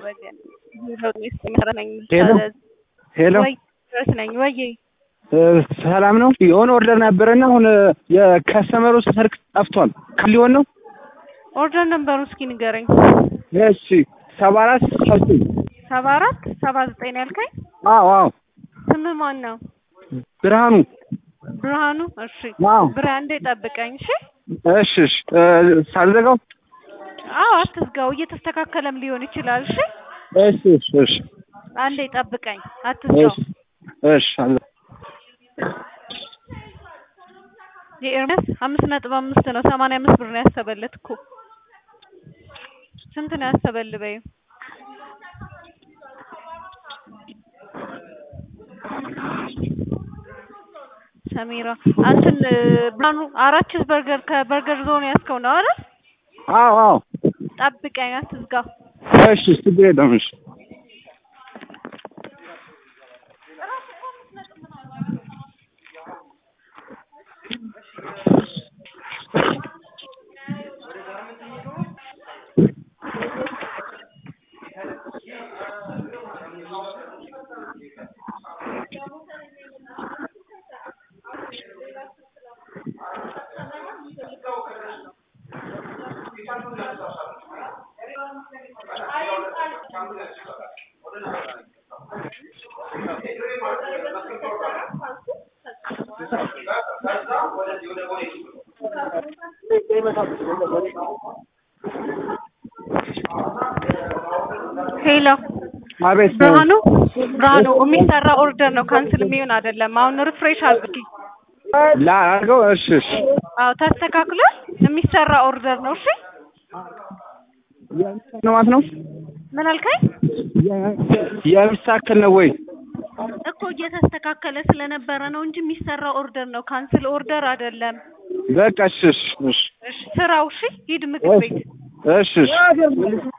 እያደረገ ለውጥ ሚስጥር ነኝ ሄሎ ሄሎ ወይ ድረስ ነኝ ወይ ሰላም ነው። የሆነ ኦርደር ነበረና አሁን የከስተመሩ ስልክ ጠፍቷል። ሊሆን ነው። ኦርደር ነምበሩ እስኪ ንገረኝ። እሺ ሰባ አራት ሰብኝ ሰባ አራት ሰባ ዘጠኝ ነው ያልከኝ? አዎ አዎ ስምህ ማን ነው? ብርሃኑ ብርሃኑ። እሺ አዎ ብርሃን እንዴ ጠብቀኝ። እሺ እሺ እሺ ሳልዘጋው አዎ አትዝጋው፣ እየተስተካከለም ሊሆን ይችላል። እሺ እሺ እሺ እሺ አንዴ ጠብቀኝ፣ አትዝጋው። እሺ እሺ አለ የኤርሚያስ አምስት ነጥብ አምስት ነው። ሰማንያ አምስት ብር ነው ያሰበለት እኮ። ስንት ነው ያሰበልህ በይው። ሰሚራ አንተን ብርሃኑ አራት ቺዝ በርገር ከበርገር ዞን ያዝከው ነው አይደል? አዎ አዎ ጠብቀኝ፣ አትዝጋው። እሺ ችግር የለም እሺ ሄሎ አቤት ብርሃኑ ብርሃኑ የሚሰራ ኦርደር ነው፣ ካንስል የሚሆን አይደለም። አሁን ሪፍሬሽ አድርጊ። ላድርገው እሺ እሺ አዎ ተስተካክሏል። የሚሰራ ኦርደር ነው። እሺ ነው ማለት ነው ምን አልከኝ? የሚስተካከል ነው ወይ እኮ እየተስተካከለ ስለነበረ ነው እንጂ የሚሰራ ኦርደር ነው፣ ካንስል ኦርደር አይደለም። በቃ እሺ እሺ እሺ እሺ ስራው። እሺ ሂድ ምግብ ቤት እሺ እሺ